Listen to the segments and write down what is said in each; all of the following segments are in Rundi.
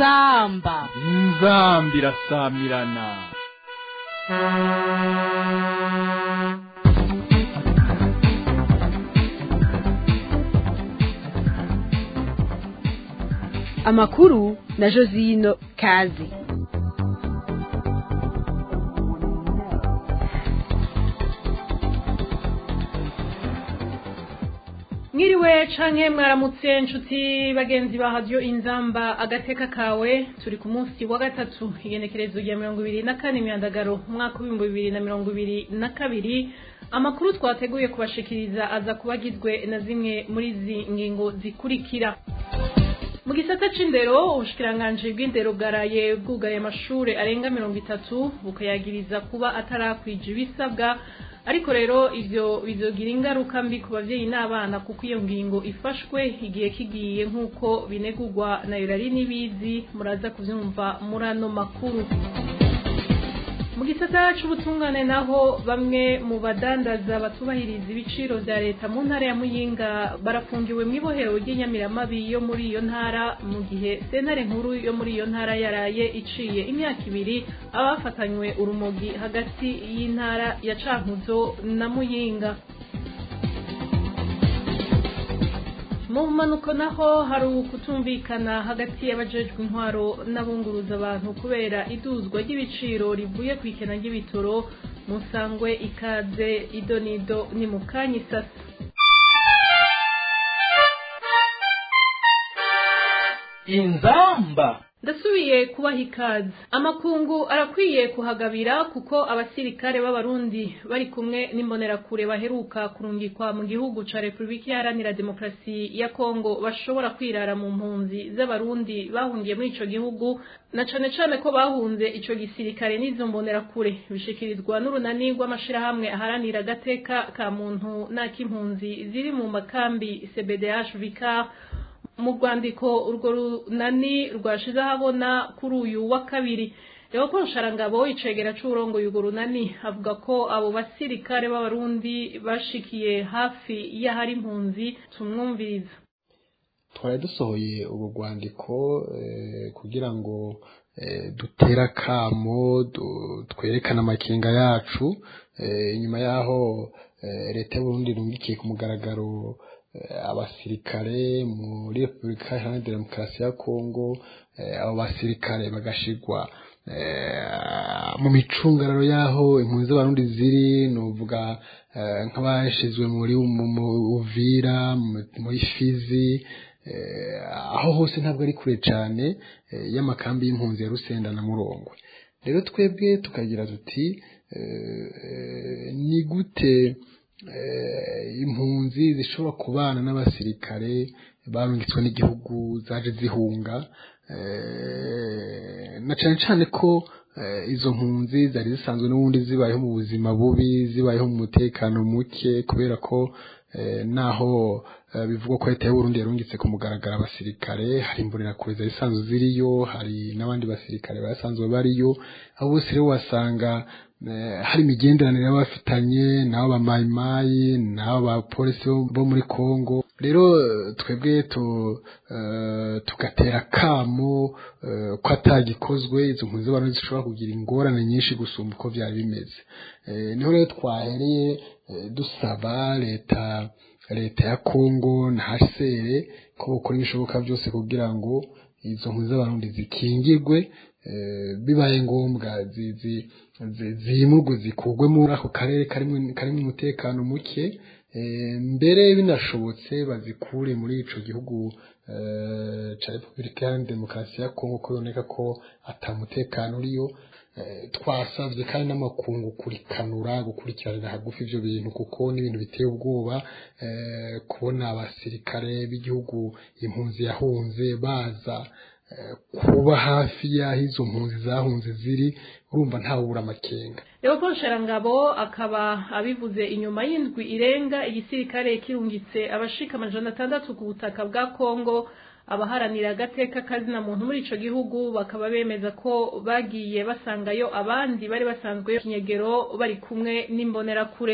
inzamba inzambi irasamirana amakuru na josino kazi mwiriwe canke mwaramutse inshuti bagenzi ba radiyo inzamba agateka kawe turi ku munsi wa gatatu igenekerezo rya mirongo ibiri na kane imyandagaro umwaka w'ibihumbi bibiri na mirongo ibiri na kabiri amakuru twateguye kubashikiriza aza kuba agizwe na zimwe muri izi ngingo zikurikira mu gisata c'indero ubushikiranganji bw'indero bwaraye bwugaye amashure arenga mirongo itatu bukayagiriza kuba atarakwija ibisabwa ariko rero ivyo bizogira ingaruka mbi ku bavyeyi n'abana kuko iyo ngingo ifashwe igihe kigiye nk'uko binegurwa na yorari n'ibizi muraza kuvyumva muri ano makuru mu gisata c'ubutungane naho bamwe mu badandaza batubahiriza ibiciro vya leta mu ntara ya muyinga barafungiwe mw'ibohero ry'inyamiramabi yo muri iyo ntara mu gihe sentare nkuru yo muri iyo ntara yaraye iciye imyaka ibiri abafatanywe urumogi hagati y'intara ya cankuzo na muyinga mu mpanuko naho hari ukutumvikana hagati y'abajejwe intwaro n'abunguruza abantu kubera iduzwa ry'ibiciro rivuye ku ikena ry'ibitoro musangwe ikaze idonido ni mu kanya isasa inzamba ndasubiye kubaha ikaze amakungu arakwiye kuhagabira kuko abasirikare b'abarundi bari kumwe n'imbonerakure baheruka kurungikwa mu gihugu ca repubulika iharanira demokarasi ya kongo bashobora kwirara mu mpunzi z'abarundi bahungiye muri ico gihugu na cane cane ko bahunze ico gisirikare n'izo mbonerakure bishikirizwa n'urunani rw'amashirahamwe aharanira agateka ka muntu n'ak'impunzi ziri mu makambi cbdh vicar mu rwandiko urwo runani rwashize ahabona kuri uyu wa kabiri leopold sharangabo icegera c'uburongoye urwo runani avuga ko abo basirikare b'abarundi bashikiye hafi y'ahari impunzi tumwumviriza twari dusohoye urwo rwandiko kugira ngo dutere akamo twerekane amakenga yacu inyuma y'aho leta y'uburundi irungikiye ku mugaragaro abasirikare muri repubulika iharanira demokarasi ya kongo abo basirikare bagashigwa mu micungararo y'aho impunzi z'abarundi ziri ni uvuga nk'abashizwe muri uvira muri fizi aho hose ntabwo ari kure cyane y'amakambi y'impunzi ya rusenda na murongwe rero twebwe tukagira tuti ni gute impunzi zishobora kubana n'abasirikare barungitswe n'igihugu zaje zihunga na cyane cyane ko izo mpunzi zari zisanzwe n'ubundi zibayeho mu buzima bubi zibayeho mu mutekano muke kubera ko naho bivugwa ko leta y'uburundi yarungitse ku mugaragaro abasirikare hari imbonerakure zari zisanzwe ziriyo hari n'abandi basirikare basanzwe bariyo aho bose rero wasanga hari imigenderanire y'abafitanye n'abo bamayimayi n'abo bapolisi bo muri kongo rero twebwe tugatera akamo ko atagikozwe izo mpunzi z'abantu zishobora kugira ingorane nyinshi gusumba uko byari bimeze niho rero twahereye dusaba leta leta ya kongo na hasere ko bukora ibishoboka byose kugira ngo izo mpunzi z'abarundi zikingirwe bibaye ngombwa zimurwe zikugwe muri ako karere karimo umutekano muke mbere binashobotse bazikure muri ico gihugu ca repubulika iharanira demokarasi ya kongo ko biboneka ko atamutekano uriyo twasavye kandi n'amakungu kurikanura gukurikiranira hagufi ivyo bintu kuko n'ibintu biteye ubwoba kubona abasirikare b'igihugu impunzi yahunze baza kuba hafi y'aho izo mpunzi zahunze ziri urumva ntawubura amakenga leopold sharangabo akaba abivuze inyuma y'indwi irenga igisirikare kirungitse abashika amajana atandatu ku butaka bwa kongo abaharanira agateka kazina muntu muri ico gihugu bakaba bemeza ko bagiye basangayo abandi bari basanzwe kinyegero bari kumwe n'imbonerakure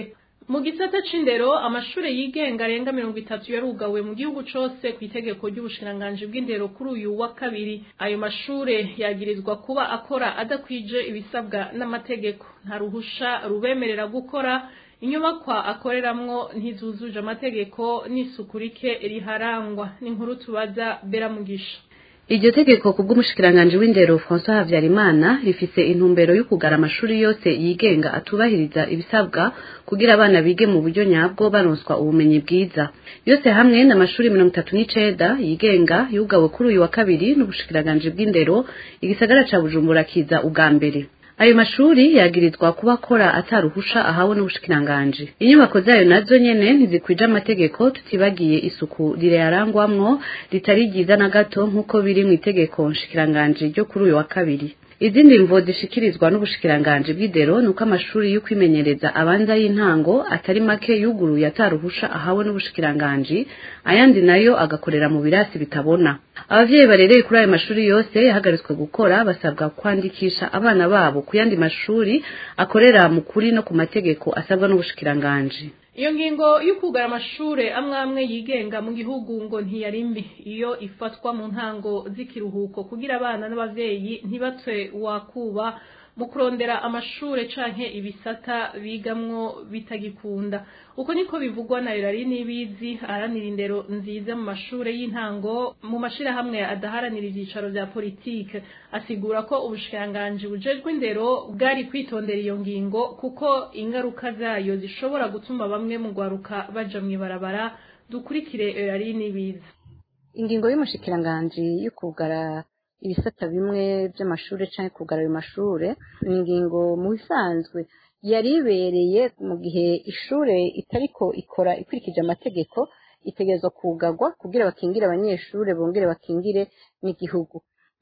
mu gisata c'indero amashure yigenga arenga mirongo itatu yarugawe mu gihugu cose ku itegeko ry'ubushikiranganji bw'indero kuri uyu wa kabiri ayo mashure yagirizwa kuba akora adakwije ibisabwa n'amategeko nta ruhusha rubemerera gukora inyubakwa akoreramwo ntizuzuje amategeko n'isuku rike riharangwa n'inkuru tubaza beramugisha iryo tegeko ku bw'umushikiranganji w'indero François Havyarimana rifise intumbero yo kugara amashuri yose yigenga atubahiriza ibisabwa kugira abana bige mu buryo nyabwo baronswa ubumenyi bwiza yose hamwe n'amashuri mirongo itatu n'icenda yigenga yugawe kuri uyu wa kabiri n'ubushikiranganji bw'indero igisagara ca Bujumbura kiza ubwa mbere ayo mashuri yagirizwa kuba akora ataruhusha ahawe n'ubushikiranganji inyubako zayo nazo nyene ntizikwije amategeko tutibagiye isuku rirayarangwamwo ritari ryiza na gato nk'uko biri mu itegeko nshikiranganji ryo kuri uyu wa kabiri izindi mvo zishikirizwa n'ubushikiranganji bw'idero nuko amashuri yo kwimenyereza abanza y'intango atari make yuguruye ataruhusha ahawe n'ubushikiranganji ayandi nayo agakorera mu birasi bitabona abavyeyi barereye kuri ayo mashuri yose yahagaritswe gukora basabwa kwandikisha abana babo ku yandi mashuri akorera mu kuri no ku mategeko asabwa n'ubushikiranganji iyo ngingo yo kugara amashure amwe amwe yigenga mu gihugu ngo ntiyari mbi iyo ifatwa mu ntango z'ikiruhuko kugira abana n'abavyeyi ntibatwe wakuba mu kurondera amashure canke ibisata bigamwo bitagikunda uko niko bivugwa na Irari Nibizi aharanira indero nziza mu mashure y'intango mu mashirahamwe adaharanira ivyicaro vya politike asigura ko ubushikiranganji bujejwe indero bwari kwitondera iyo ngingo kuko ingaruka zayo zishobora gutuma bamwe mu gwaruka baja mw'ibarabara dukurikire Irari Nibizi ingingo y'umushikiranganji yo kugara ibisata bimwe by'amashuri cyangwa kugara ayo mashure ni ingingo mu bisanzwe yari ibereye mu gihe ishure itariko ikora ikurikije amategeko itegerezwa kugagwa kugira bakingire abanyeshuri bongere bakingire n'igihugu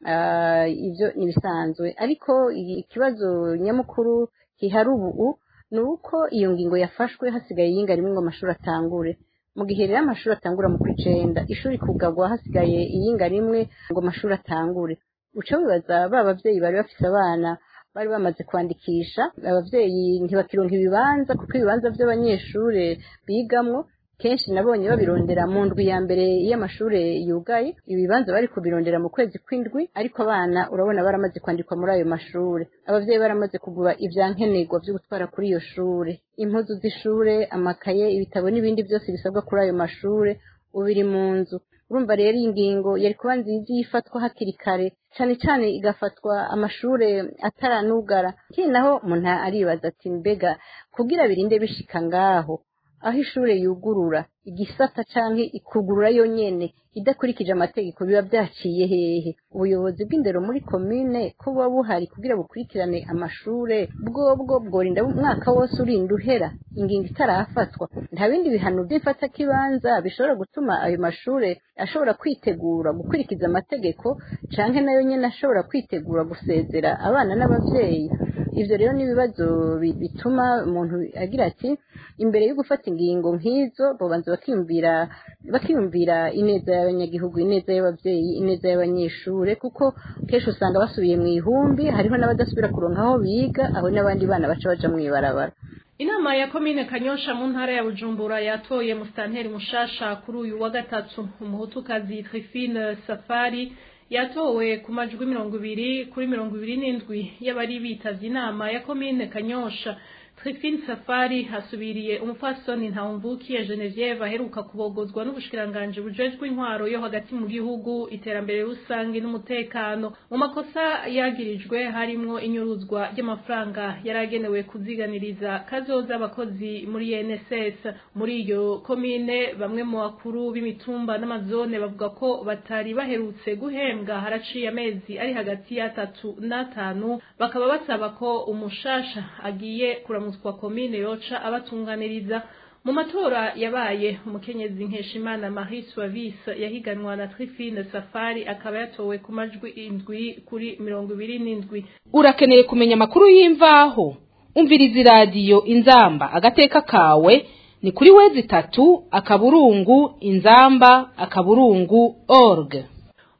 ibyo ni bisanzwe ariko ikibazo nyamukuru gihari ubu ni uko iyo ngingo yafashwe hasigaye iyinga rimwe ngo amashuri atangure mu gihe rero amashuri atangura mu kw'icenda ishuri kugagwa hasigaye iyinga rimwe ngo amashuri atangure uca wibaza ba bavyeyi bari bafise abana bari bamaze kwandikisha abavyeyi ntibakironka ibibanza kuko ibibanza vy'abanyeshure bigamwo kenshi nabonye babirondera mu ndwi ya mbere y'amashure yugaye ibibanza bari kubirondera mu kwezi kw'indwi ariko abana urabona baramaze kwandikwa muri ayo mashure abavyeyi baramaze kugura ivyankenerwa vyo gutwara kuri iyo shure impuzu z'ishure amakaye ibitabo n'ibindi byose bisabwa kuri ayo mashure ubiri mu nzu urumva rero iyi ngingo yari kuba nziza iyo ifatwa hakiri kare cane cane igafatwa amashure ataranugara kiri naho umuntu aribaza ati mbega kugira birinde bishika ngaho aho ishure yugurura igisata canke ikugurura yonyene idakurikije amategeko biba vyaciye hehe ubuyobozi bw'indero muri komine ko buba buhari kugira bukurikirane amashure bwobwo bworinda umwaka wose urinda uhera ingingo itarafatwa nta bindi bihano vy'imfatakibanza bishobora gutuma ayo mashure ashobora kwitegura gukurikiza amategeko canke nayo nyene ashobora kwitegura gusezera abana n'abavyeyi ivyo rero n'ibibazo bituma umuntu agira ati imbere yo gufata ingingo nk'izo bobanza bakiyumvira bakiyumvira ineza y'abanyagihugu ineza y'abavyeyi ineza y'abanyeshure kuko kenshi usanga basubiye mu ihumbi hariho n'abadasubira kuronka aho biga aho n'abandi bana baca baja mw'ibarabara inama ya komine kanyosha mu ntara ya bujumbura yatoye musitanteri mushasha kuri uyu wa gatatu umuhutukazi trifine safari yatowe ku majwi mirongo ibiri kuri mirongo ibiri n'indwi y'abari bitavye inama ya komine kanyosha Trifine Safari hasubiriye umupfasoni Ntawumvukiye Genevieve aheruka kubogozwa n'ubushikiranganje bujejwe intwaro yo hagati mu gihugu iterambere rusange n'umutekano mu makosa yagirijwe harimwo inyuruzwa ry'amafaranga yaragenewe kuziganiriza kazoza abakozi muri NSS muri iyo komine bamwe mu bakuru b'imitumba n'amazone bavuga ko batari baherutse guhembwa haraciye amezi ari hagati y'atatu n'atanu bakaba basaba ko umushasha agiye kuramuswa komine yoca abatunganiriza mu matora yabaye umukenyezi nkeshimana marie suavis yahiganwa na trifine safari akaba yatowe ku majwi indwi kuri mirongo ibiri n'indwi urakeneye kumenya amakuru y'imvaho umviriza iradiyo inzamba agateka kawe ni kuri wezi itatu akaburungu inzamba akaburungu org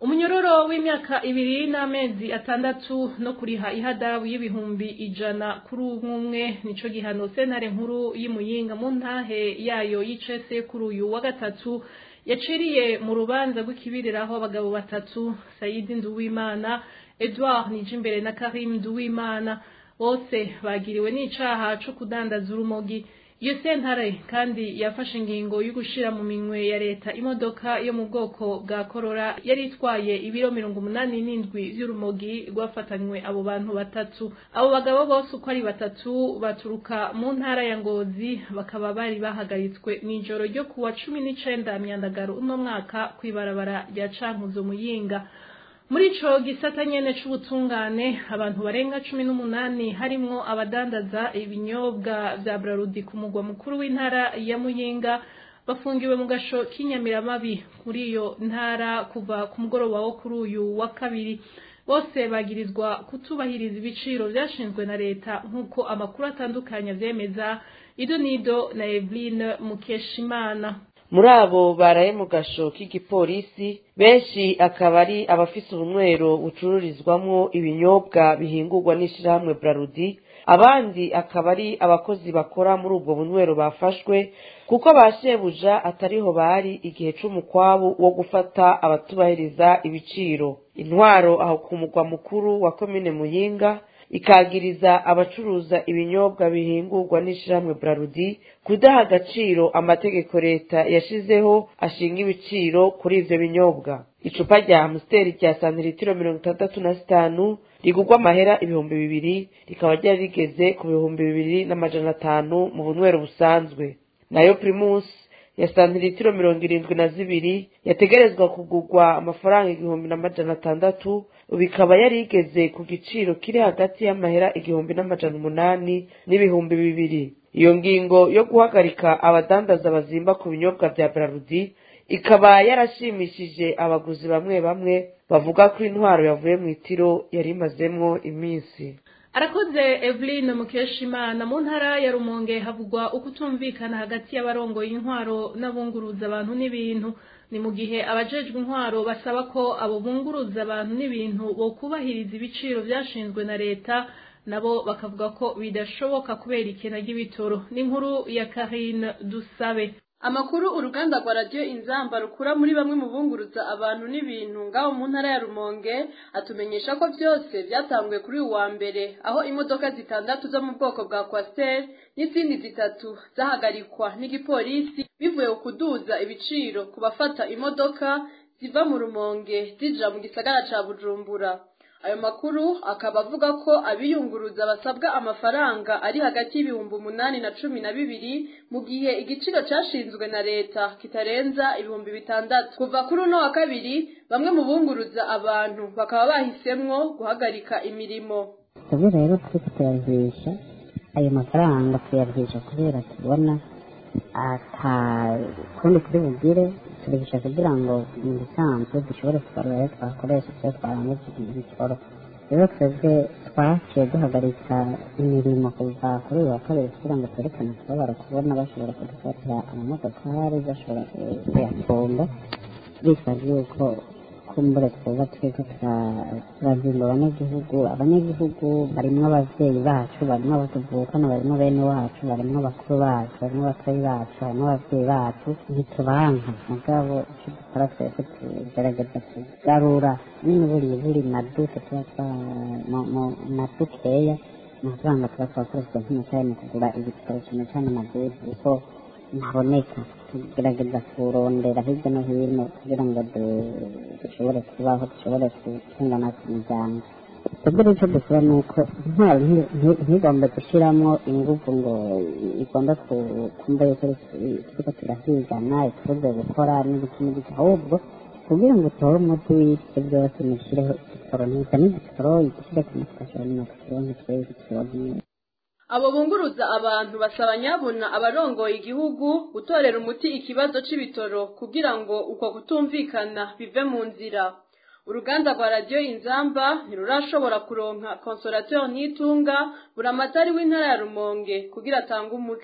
umunyororo w'imyaka ibiri n'amezi atandatu no kuriha ihadabu y'ibihumbi ijana kuri umwe nico gihano sentare nkuru y'imuyinga mu ntahe yayo y'icese kuri uyu wa gatatu yaciriye mu rubanza rw'ikibiriraho abagabo batatu sayidi nduwimana edouard nijimbere na karim nduwimana bose bagiriwe n'icaha co kudandaza urumogi iyo sentare kandi yafashe ingingo yo gushira mu minwe ya leta imodoka yo mu bwoko bwa korora yari itwaye ibiro mirongo umunani n'indwi vy'urumogi rwafatanywe abo bantu batatu abo bagabo bose uko ari batatu baturuka mu ntara ya ngozi bakaba bari bahagaritswe mw'ijoro ryo kuwa cumi n'icenda myandagaro uno mwaka kw'ibarabara rya cankuzo muyinga muri ico gisata nyene c'ubutungane abantu barenga cumi n'umunani harimwo abadandaza ibinyobwa vya brarudi ku mugwa mukuru w'intara ya muyinga bafungiwe mu gasho k'inyamiramabi kuri iyo ntara kuva ku mugoroba wo kuri uyu wa kabiri bose bagirizwa kutubahiriza ibiciro vyashinzwe na leta nk'uko amakuru atandukanye avyemeza ido nido na eveline mukeshimana muri abo baraye mu gasho k'igipolisi benshi akaba ari abafise ubunywero bucururizwamwo ibinyobwa bihingurwa n'ishirahamwe brarudi abandi akaba ari abakozi bakora muri ubwo bunywero bafashwe kuko ba shebuja atariho bari igihe c'umukwabu wo gufata abatubahiriza ibiciro intwaro aho ku mugwa mukuru wa komine muyinga ikagiriza abacuruza ibinyobwa bihingurwa n'ishirahamwe brarudi kudaha agaciro amategeko leta yashizeho ashinga ibiciro kuri ivyo binyobwa icupa rya amusiteri rya santiritiro mirongo itandatu na zitanu rigurwa amahera ibihumbi bibiri rikaba ryari rigeze ku bihumbi bibiri n'amajana atanu mu bunywero busanzwe nayo primus ya santiritiro mirongo irindwi na zibiri yategerezwa kugurwa amafaranga igihumbi n'amajana atandatu ubu ikaba yari igeze ku giciro kiri hagati y'amahera igihumbi n'amajana umunani n'ibihumbi bibiri iyo ngingo yo guhagarika abadandaza bazimba ku binyobwa vya brarudi ikaba yarashimishije abaguzi bamwe bamwe bavuga ko intwaro yavuye mu itiro yari imazemwo iminsi arakoze eveline mukeshimana mu ntara ya rumonge havugwa ukutumvikana hagati y'abarongoye intwaro n'abunguruza abantu n'ibintu ni mu gihe abajejwe intwaro basaba ko abo bunguruza abantu n'ibintu bokubahiriza ibiciro vyashinzwe na leta nabo bakavuga ko bidashoboka kubera ikena ry'ibitoro n'inkuru ya karine dusabe amakuru uruganda rwa radiyo inzamba rukura muri bamwe mu bunguruza abantu n'ibintu ngaho mu ntara ya rumonge atumenyesha ko byose byatanguye kuri uyu wa mbere aho imodoka zitandatu zo mu bwoko bwa kwasiteri n'izindi zitatu zahagarikwa n'igipolisi bivuye ku kuduza ibiciro ku bafata imodoka ziva mu rumonge zija mu gisagara ca bujumbura ayo makuru akaba avuga ko abiyunguruza basabwa amafaranga ari hagati y'ibihumbi umunani na cumi na bibiri mu gihe igiciro cashinzwe na leta kitarenza ibihumbi bitandatu kuva kuri uno wa kabiri bamwe mu bunguruza abantu bakaba bahisemwo guhagarika imirimo twebwe rero turiko tuyarwisha ayo mafaranga tuyarwisha kubera tubona ata kundi turi bugire tubihisha kugira ngo mu bisanzwe dushobore kubarura ayo twakoresha iyo twaranguze ibitoro rero twebwe twaciye duhagarika imirimo kuva kuri uyu wa kabiri kugira ngo twerekane akababaro kubona bashobora kudufatira amamodokari bashobora kuyafunga bitwaje yuko kumbure twebwe turiko turazimba abanyagihugu abanyagihugu barimwo abavyeyi bacu barimwo abatuvukana barimwo bene wacu barimwo bakuru bacu barimwo batoyi bacu harimwo abavyeyi bacu ntitubanka mugabo ico dukora twese tugerageza kugarura nyine buri buri maduke tuba twa madukeya amafaranga tuba twakoresheje nk'umucaye mu kugura ibitoro cane cane amaduke kuko ntaboneka tugerageza kurondera hirya no hino kugira ngo dushobore kubaho dushobore gutunga natwe imiryango twebwe rero icyo dukora ni uko intwaro ntigombe gushyiramo ingufu ngo igombe kumva yuko turiko turahigana itubuze gukora n'ibiki n'ibiki ahubwo kugira ngo utore umuti w'ibyo byose mushyireho igitoro ntiza n'igitoro igishyire ku mutwe ashobora nyuma kukironka twebwe igitoro abo bunguruza abantu basaba nyabuna abarongoye igihugu gutorera umuti ikibazo c'ibitoro kugira ngo uko kutumvikana bive mu nzira uruganda rwa radiyo inzamba ntirurashobora kuronka konsorateri n'itunga buramatari w'intara ya rumonge kugira atange umuco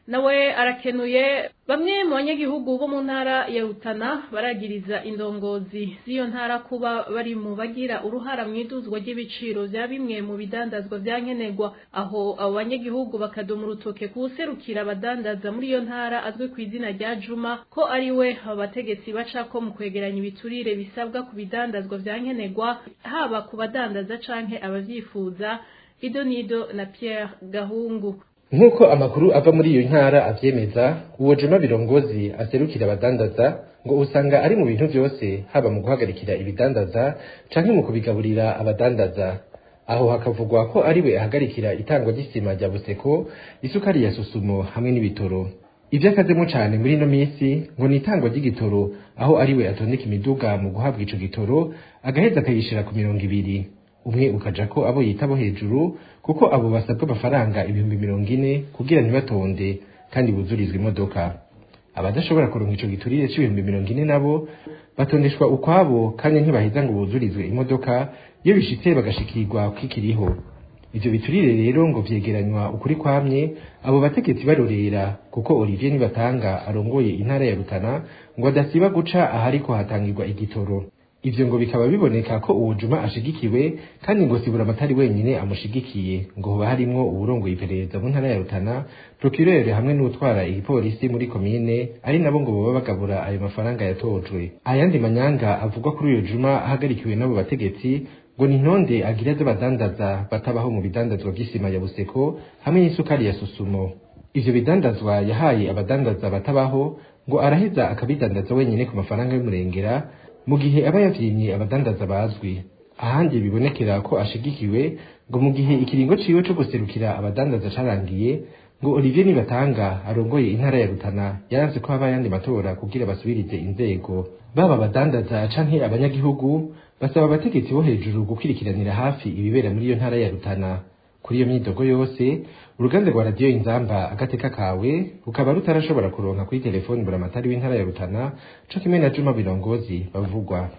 nawe arakenuye bamwe mu banyagihugu bo mu ntara ya Rutana baragiriza indongozi z'iyo ntara kuba bari mu bagira uruhara mu iduzwa ry'ibiciro bya bimwe mu bidandazwa bya nkenerwa aho abo banyagihugu bakadoma urutoke kuwuserukira abadandaza muri iyo ntara azwi ku izina rya Juma ko ari we abategetsi bacako mu kwegeranya ibiturire bisabwa ku bidandazwa bya nkenerwa haba ku badandaza canke abavyifuza Ido Nido na Pierre Gahungu nk'uko amakuru ava muri iyo ntara avyemeza uwo juma birongozi aserukira abadandaza ngo usanga ari mu bintu vyose haba mu guhagarikira ibidandaza canke mu kubigaburira abadandaza aho hakavugwa ko ari we ahagarikira itangwa ry'isima rya buseko isukari ya susumo hamwe n'ibitoro ivyo akazemo cane muri ino misi ngo ni itangwa ry'igitoro aho ari we atondeka imiduga mu guhabwa ico gitoro agaheza akayishira ku mirongo ibiri umwe ukaja ko abo yita bo hejuru kuko abo basabwa amafaranga ibihumbi mirongo ine kugira ntibatonde kandi buzurizwa imodoka abadashobora kuronka ico giturire c'ibihumbi mirongo ine nabo batondeshwa ukwabo kandi ntibaheza ngo buzurizwe imodoka iyo bishitse bagashikirwa kwikiriho ivyo biturire rero ngo vyegeranywa ukuri kwamye abo bategetsi barorera kuko Olivier Nibatanga arongoye intara ya Rutana ngo adasiba guca ahariko hatangirwa igitoro ivyo ngo bikaba biboneka ko uwo juma ashigikiwe kandi ngo sibura amatari wenyine amushigikiye ngo hoba harimwo uwurongoye iperereza mu ntara ya Rutana procureur hamwe n'utwara igipolisi muri komine ari nabo ngo boba bagabura ayo mafaranga yatojwe ayandi manyanga avugwa kuri uyo juma ahagarikiwe n'abo bategetsi ngo ni ntonde agira z'abadandaza batabaho mu bidandazwa by'isima ya buseko hamwe n'isukari ya susumo ivyo bidandazwa yahaye abadandaza batabaho ngo araheza akabidandaza wenyine ku mafaranga y'umurengera mu gihe aba yavyimye abadandaza bazwi ahandi bibonekera ko ashigikiwe ngo mu gihe ikiringo ciwe co guserukira abadandaza carangiye ngo Olivier Nibatanga arongoye intara ya Rutana yaranze ko haba yandi matora kugira basubirize inzego baba abadandaza canke abanyagihugu basaba abategetsi bo hejuru gukurikiranira hafi ibibera muri iyo ntara ya Rutana kuri iyo myidogo yose uruganda rwa radiyo inzamba agateka kawe rukaba rutarashobora kuronka kuri telefoni buramatari w'intara ya Rutana co kimwe na Juma Birongozi bavugwa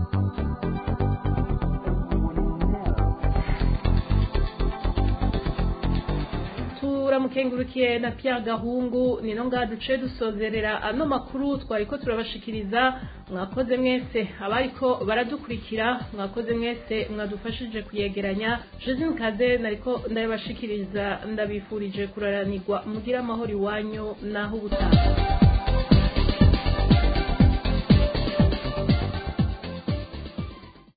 turamukengurukiye na Pierre Gahungu nino ngaha duce dusozerera ano makuru twariko turabashikiriza mwakoze mwese abariko baradukurikira mwakoze mwese mwadufashije kuyegeranya Josine Kaze nariko ndabashikiriza ndabifurije kuraranirwa mugira amahoro iwanyu naho ubutaha